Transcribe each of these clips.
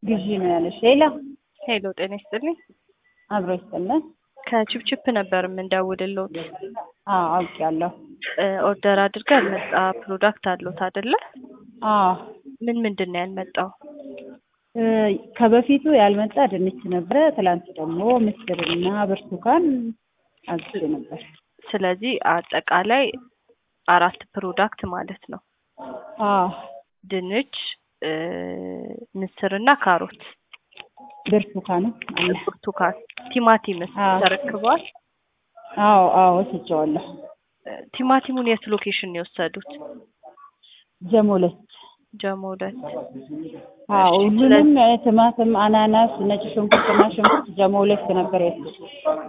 ግዢ ነው ያለሽ። ሌላ ሄሎ ጤና ይስጥልኝ። አብሮ ይስጥልን። ከቺፕቺፕ ነበር የምንደውልልዎት። አዎ አውቄያለሁ። ኦርደር አድርገን ያልመጣ ፕሮዳክት አለዎት አይደለ? አዎ ምን ምንድን ነው ያልመጣው? እ ከበፊቱ ያልመጣ ድንች ነበረ። ትላንት ደግሞ ምስርና ብርቱካን አዝዤ ነበር። ስለዚህ አጠቃላይ አራት ፕሮዳክት ማለት ነው። አዎ ድንች፣ እ ምስርና ካሮት፣ ብርቱካንም አለ። ብርቱካን፣ ቲማቲምስ አዎ። ተረክበዋል? አዎ አዎ ወስጄዋለሁ። ቲማቲሙን የት ሎኬሽን ነው የወሰዱት? ጀሞ ሁለት ጀሞ ሁለት። አዎ እሺ፣ ሁሉንም እ ቲማቲም፣ አናናስ፣ ነጭ ሽንኩርትና ሽንኩርት ጀሞ ሁለት ነበር ያልኩት።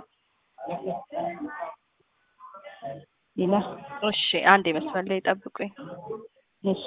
ሌላ እሺ አንድ መስመር ላይ ጠብቁኝ። እሺ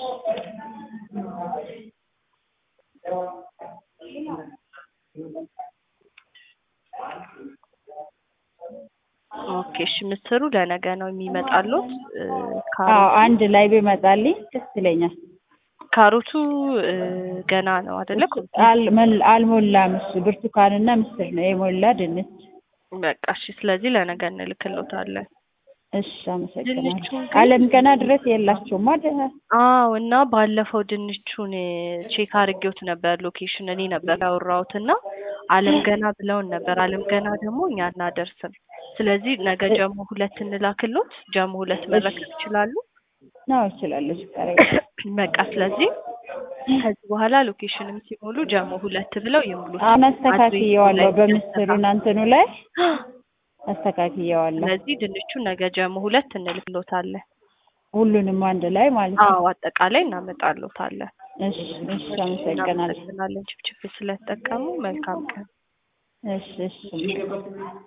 ኦኬ እሺ ምስሩ ለነገ ነው የሚመጣሉት። እ አዎ ካሮቱ አንድ ላይ ቢመጣልኝ ደስ ይለኛል። ካሮቱ እ ገና ነው አይደለ? አልመል- አልሞላም። እሱ ብርቱካንና ምስር ነው የሞላ ድንች። በቃ እሺ። ስለዚህ ለነገ እንልክልዎታለን። እሺ አመሰግናለሁ። ድንቹን ግን- አለም ገና ድረስ የላቸውም አይደል? አዎ እና ባለፈው ድንቹን ቼክ አድርጌዎት ነበር ሎኬሽን እኔ ነበር ያወራሁት እና አለም ገና ብለውን ነበር። አለም ገና ደግሞ እኛ አናደርስም። ስለዚህ ነገ ጀሞ ሁለት እንላክሎት። ጀሞ ሁለት መረከብ ይችላሉ። ነው እችላለሁ። ችግር የለም። በቃ ስለዚህ ከዚህ በኋላ ሎኬሽንም ሲሞሉ ጀሞ ሁለት ብለው ይሙሉት። አሁን አስተካክየዋለሁ። አድሬሱ ላይ በምስሩ እንትኑ ላይ አስተካክየዋለሁ። ስለዚህ ድንቹን ነገ ጀሞ ሁለት እንልክሎታለን። ሁሉንም አንድ ላይ ማለት ነው። አዎ አጠቃላይ እናመጣሎታለን። እሺ እሺ፣ አመሰግናለሁ። እናመሰግናለን ችፕችፕ ስለተጠቀሙ። መልካም ቀን። እሺ እሺ